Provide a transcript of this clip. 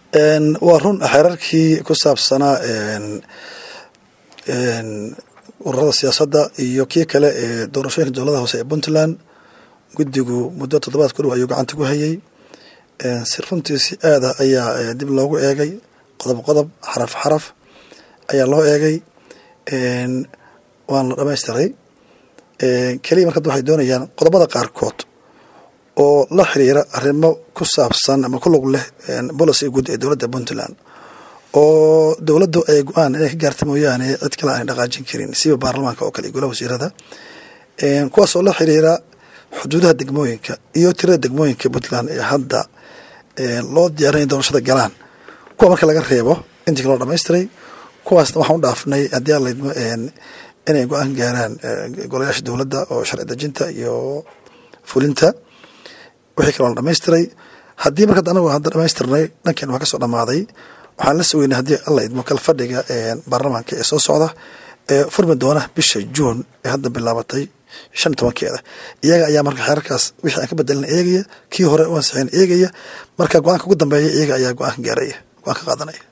waa run xeerarkii ku saabsanaa ururada siyaasadda iyo kii kale ee doorashooyinka dowladaha hoose ee puntland guddigu muddo toddobaad ku dhow ayuu gacanta ku hayay si runtii si aada ayaa dib loogu eegay qodob qodob xaraf xaraf ayaa loo eegay waana la dhamaystiray keliya marka waxay doonayaan qodobada qaarkood oo la xiriira arrimo ku saabsan ama ku lug leh bolisiga guud ee dowladda puntland oo dowladdu ay go-aan inay ka gaarta mooyaane cid kale aanay dhaqaajin karin siba baarlamaanka oo kale iyo golaha wasiirada kuwaas oo la xiriira xuduudaha degmooyinka iyo tirada degmooyinka puntland ee hadda loo diyaarinay doorashada galaan kuwa marka laga reebo intii kaloo dhamaystiray kuwaasna waxaan u dhaafnay haddii aan laydmo inay go-aan gaaraan golayaasha dowladda oo sharci dejinta iyo fulinta wixii kaloo la dhamaystiray haddii marka anagu hadda dhamaystirnay dhankeen waa kasoo dhammaaday waxaan la sugeynay haddii alla idmo kal fadhiga baarlamaanka ee soo socda ee furmi doona bisha juun ee hadda bilaabatay shan iyo tobankeeda iyaga ayaa marka xeerarkaas wixii aan ka bedelina eegaya kii hore u ansixin eegaya marka go-aanka ugu dambeeya iyaga ayaa go-aanka gaaraya go-aan ka qaadanaya